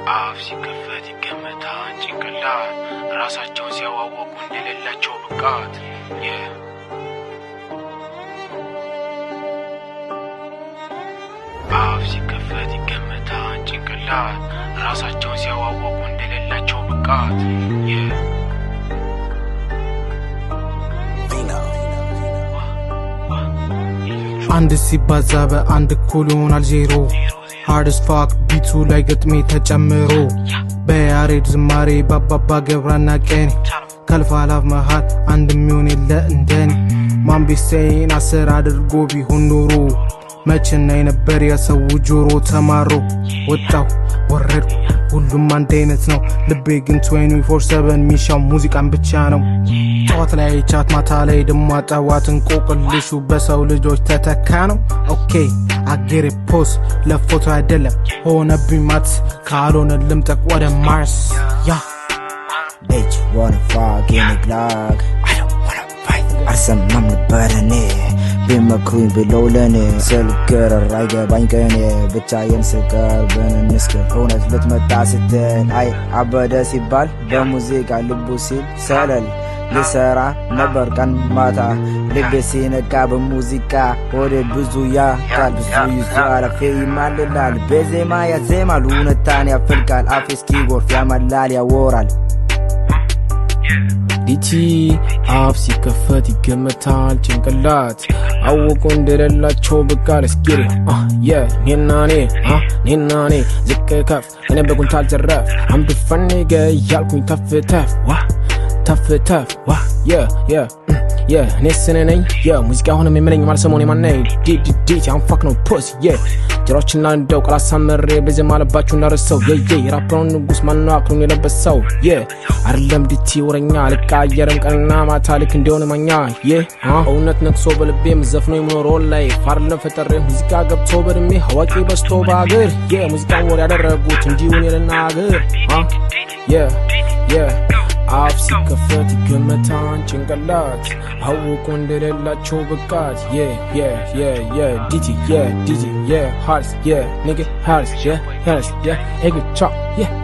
አፍ ሲከፈት ይገመታል ጭንቅላት ራሳቸውን ሲያዋወቁ እንደሌላቸው ብቃት አፍ ሲከፈት ይገመታል ጭንቅላት ራሳቸውን ሲያዋወቁ እንደሌላቸው ብቃት አንድ ሲባዛ በአንድ እኩል ይሆናል ዜሮ ሃርድስ ፋክ ቢቱ ላይ ግጥሜ ተጨምሮ በያሬድ ዝማሬ ባባባ ገብረና ቀኔ ከልፋላፍ መሃል አንድ የሚሆን የለ እንደኔ ማንቤሴን አስር አድርጎ ቢሆን ኖሮ መችና የነበር የሰው ጆሮ ተማሮ ወጣው ወረድኩ ሁሉም አንድ አይነት ነው ልቤ ግን 24/7 ሚሻው ሙዚቃን ብቻ ነው ጠዋት ላይ ቻት ማታ ላይ ደሞ ጠዋት እንቆቅልሹ በሰው ልጆች ተተካ ነው ኦኬ አጌሬ ፖስ ለፎቶ አይደለም ሆነብኝ ማት ካልሆነ ልምጠቅ ወደ ማርስ ያ Bitch, wanna fuck in the Glock I don't wanna fight አልሰማም ነበር እኔ ቢመክሩኝ ብለው ለኔ ስልክር አይገባኝ ቀኔ ብቻዬን ስቀር ብንንስክር እውነት ልትመጣ ስትል አይ አበደ ሲባል በሙዚቃ ልቡ ሲል ሰለል ልሰራ ነበር ቀን ማታ ልቤ ሲነቃ በሙዚቃ ወደ ብዙ ያቃል ብዙ ይዞ አለፌ ይማልላል በዜማ ያዜማል እውነታን ያፈልቃል አፌ እስኪጎርፍ ያመላል ያወራል ዲቲ አፍ ሲከፈት ይገመታል ጭንቅላት አወቁ እንደሌላቸው ብቃል እስኪሪ ኔና ኔ ኔና ኔ ዝቅ ከፍ እኔ በጉንታል ዘረፍ አምዱ ፈኔገ እያልኩኝ ተፍ ተፍ ዋ ተፍ ተፍ ዋ የ የ የ እኔ ስነ ነኝ የሙዚቃ አሁንም የምለኝ ማልሰሞን የማናይ ዲዲዲት አንፋክ ነው ፖስ የ ጀሮችና እንደው ቃላት ሳመሬ በዜማ አለባችሁ እናረሰው የየ የራፕረውን ንጉስ ማነው አክሉን የለበሰው የ አይደለም ዲቲ ወረኛ አልቃየርም ቀንና ማታ ልክ እንዲሆን ማኛ የ እውነት ነቅሶ በልቤ ምዘፍኖ የምኖረው ላይ ፋርለም ፈጠሬ ሙዚቃ ገብቶ በድሜ አዋቂ በስቶ በአገር የሙዚቃን ወር ያደረጉት እንዲሁን የልናገር የ የ አፍ ሲከፈት ይገመታን ጭንቅላት አውቁ እንደሌላቸው ብቃት የ የ የ የ ዲቲ የ ዲቲ የ ሃርስ የ ንግ ሃርስ የ ሃርስ የ ኤግቻ የ